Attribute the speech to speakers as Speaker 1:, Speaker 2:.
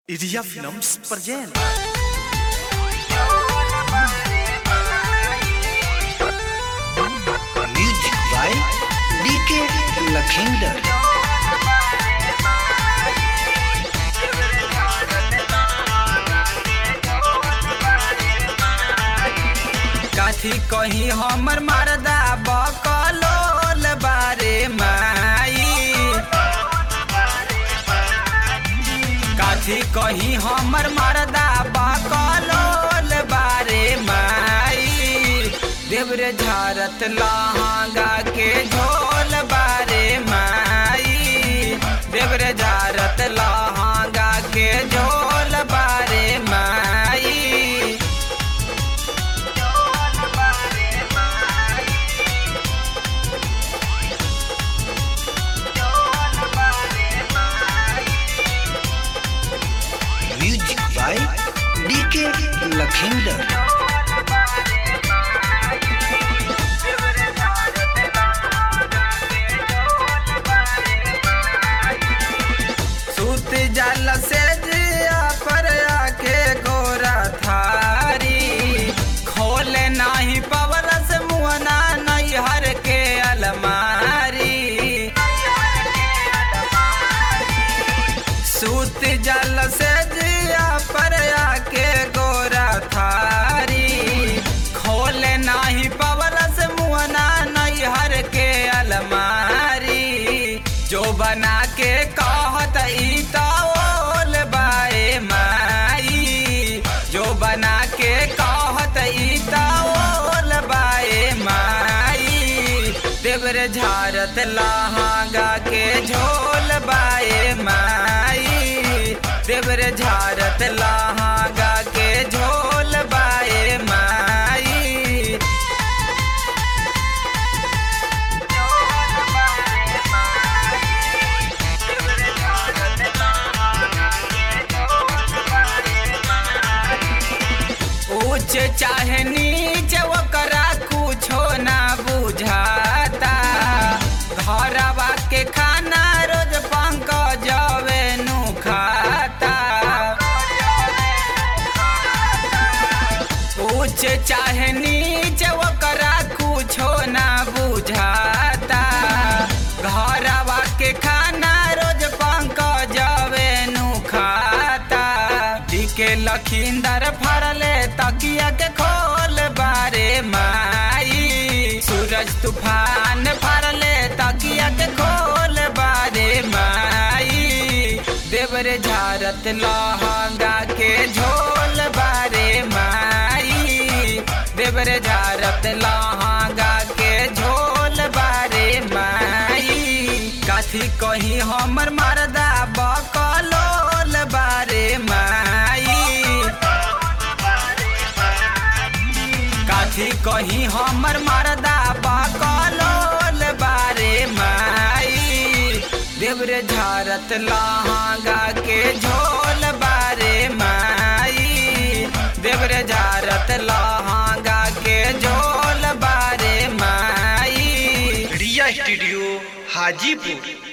Speaker 1: Iria Films present.
Speaker 2: Music by DK Lakhinder.
Speaker 3: काथी कही हमर मरदा बकलोल बारे माई काथी कही हमर मरदा बकलोल बारे माई देवरे झारत लहंगा के झोल बारे माई देवरे झारत लहंगा के झोल बारे माई
Speaker 2: Music by DK Lakhinder.
Speaker 3: सूत जल से जिया पर आके गोरा थारी खोले नाही पवरस मुहना नैहर के अलमारी सूत जल से जिया पर आके गोरा थारी खोले नाही पवरस मुहना नैहर के अलमारी जो बना के कहत ई तौल बाए माई जो बना के कहत ई तौल बाए माई देवर झारत लहंगा के झोल बाए माई देवर झारत लहंगा के झोल बाए माई ऊंच चाहे नीच ओकरा कुछो ना बुझाता घरवा के खाना रोज पंक जवे नु खाता ऊंच चाहे नीच ओकरा कुछो ना बुझाता घरवा के खाना रोज पंक जवे नु खाता टीके लखींदर फरले तकिया के खोल बारे माई सूरज तूफान फरले तकिया के खोल बारे माई देवरे झारत लहंगा के झोल बारे माई देवरे झारत लहंगा के झोल बारे माई काथी कही हमर मरदा बकलोल बारे माई काथी कही हमर मरदा बकलोल बारे माई देवरे झारत लहंगा के झोल बारे माई देवरे झारत लहंगा के झोल बारे माई
Speaker 2: Ria Studio Hajipur.